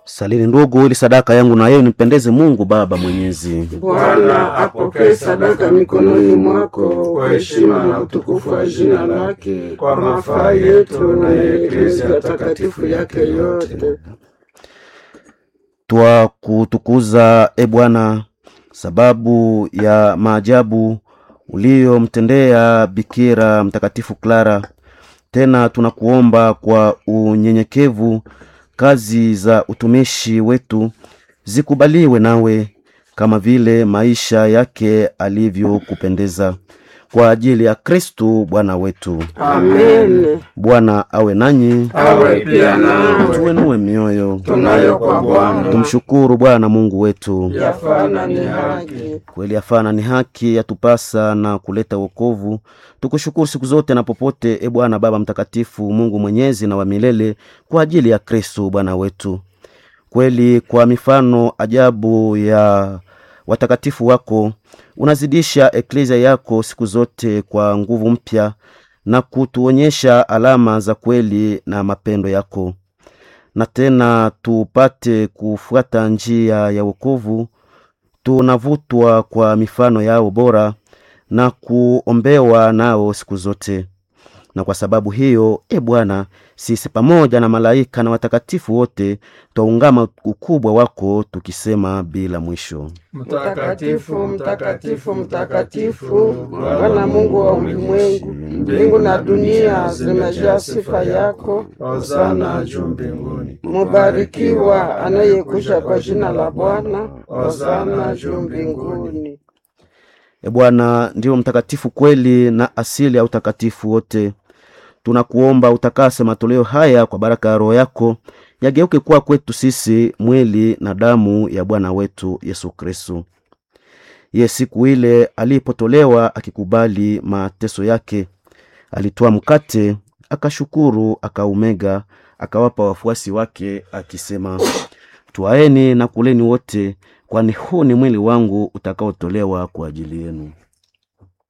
Salini ndugu, ili sadaka yangu na yeye nimpendeze Mungu Baba Mwenyezi. Bwana apokee sadaka mikononi mwako kwa heshima na utukufu wa jina lake, kwa mafaa yetu na ya Eklezia takatifu yake yote. Twakutukuza e Bwana, sababu ya maajabu uliyomtendea Bikira Mtakatifu Clara. Tena tunakuomba kwa unyenyekevu, kazi za utumishi wetu zikubaliwe nawe, kama vile maisha yake alivyokupendeza, kwa ajili ya Kristu Bwana wetu. Amen. Bwana awe nanyi, Awe pia nawe. tuenue mioyo, Tunayo kwa Bwana tumshukuru Bwana Mungu wetu. yafana ni haki. Kweli afana ni haki yatupasa na kuleta wokovu. Tukushukuru siku zote na popote, e Bwana Baba Mtakatifu, Mungu mwenyezi na wa milele, kwa ajili ya Kristo Bwana wetu. Kweli kwa mifano ajabu ya watakatifu wako unazidisha eklezia yako siku zote kwa nguvu mpya na kutuonyesha alama za kweli na mapendo yako, na tena tupate kufuata njia ya wokovu tunavutwa kwa mifano yao bora na kuombewa nao siku zote. Na kwa sababu hiyo, e Bwana, sisi pamoja na malaika na watakatifu wote twaungama ukubwa wako tukisema bila mwisho: Mtakatifu, mtakatifu, mtakatifu, Bwana Mungu wa ulimwengu, mbingu na dunia zimejaa sifa yako. Hosana juu mbinguni. Mubarikiwa anayekuja kwa jina la Bwana. Hosana juu mbinguni. E Bwana ndiyo mtakatifu kweli na asili ya utakatifu wote. Tunakuomba utakase matoleo haya kwa baraka ya Roho yako, yageuke kuwa kwetu sisi mwili na damu ya Bwana wetu Yesu Kristu. Ye siku ile alipotolewa akikubali mateso yake, alitoa mkate, akashukuru, akaumega, akawapa wafuasi wake akisema, twaeni na kuleni wote, kwani huu ni mwili wangu utakaotolewa kwa ajili yenu.